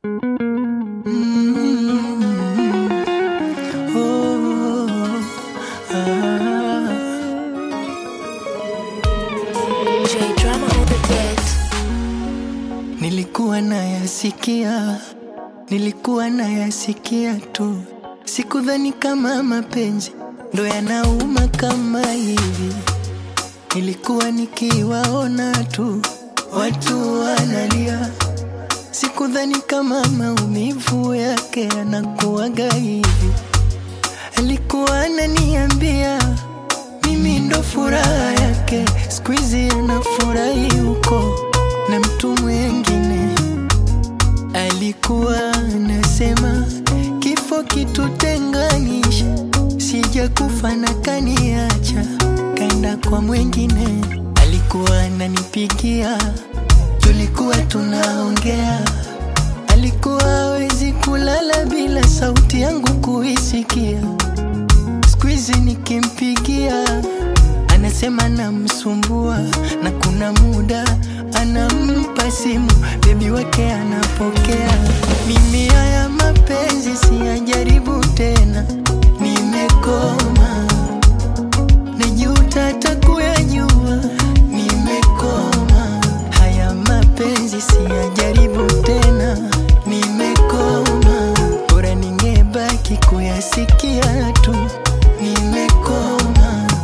Nilikuwa nayasikia, nilikuwa nayasikia tu, sikudhani kama mapenzi ndo yanauma kama hivi. Nilikuwa nikiwaona tu watu wanalia, sikudhani kama maumivu yake yanakuwaga hivi. Alikuwa ananiambia mimi ndo furaha yake, siku hizi anafurahi huko na mtu mwengine. Alikuwa anasema kifo kitutenganisha, sija kufa na kaniacha, kaenda kwa mwengine. Alikuwa ananipigia, tulikuwa tunaongea, alikuwa hawezi kulala bila sauti yangu kuisikia. Siku hizi nikimpigia anasema namsumbua, na kuna muda anampa simu bebi wake anapokea. Mimi haya mapenzi siyajaribu tena, nimekoma, najuta hata kuyajua, nimekoma. Haya mapenzi siyajaribu tena, nimekoma, bora ningebaki kuyasikia tu, nimekoma.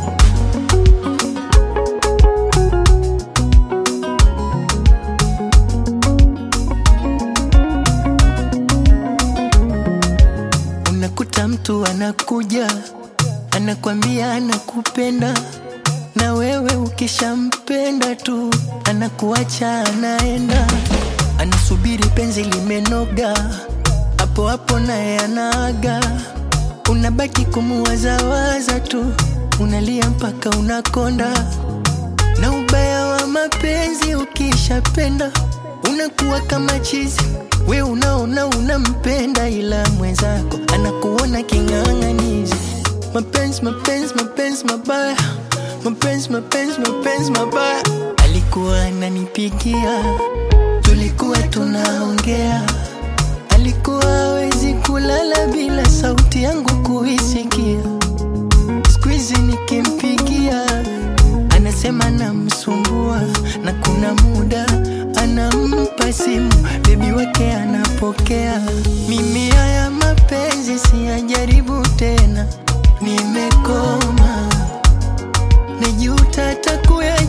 Unakuta mtu anakuja anakwambia anakupenda, na wewe ukishampenda tu anakuacha anaenda, anasubiri penzi limenoga, hapo hapo naye anaaga, unabaki kumuwazawaza tu, unalia mpaka unakonda. Na ubaya wa mapenzi ukishapenda unakuwa kama chizi, we unaona unampenda, ila mwenzako anakuona king'ang'anizi. Mapenzi, mapenzi, mapenzi mabaya, mapenzi, mapenzi, mapenzi mabaya. Alikuwa ananipigia, tulikuwa tunaongea, alikuwa hawezi kulala bila sauti yangu kuisikia. Siku hizi nikimpigia anasema namsumbua, na kuna muda anampa simu bebi wake anapokea. Mimi haya mapenzi siyajaribu tena, nimekoma, najuta hata kuya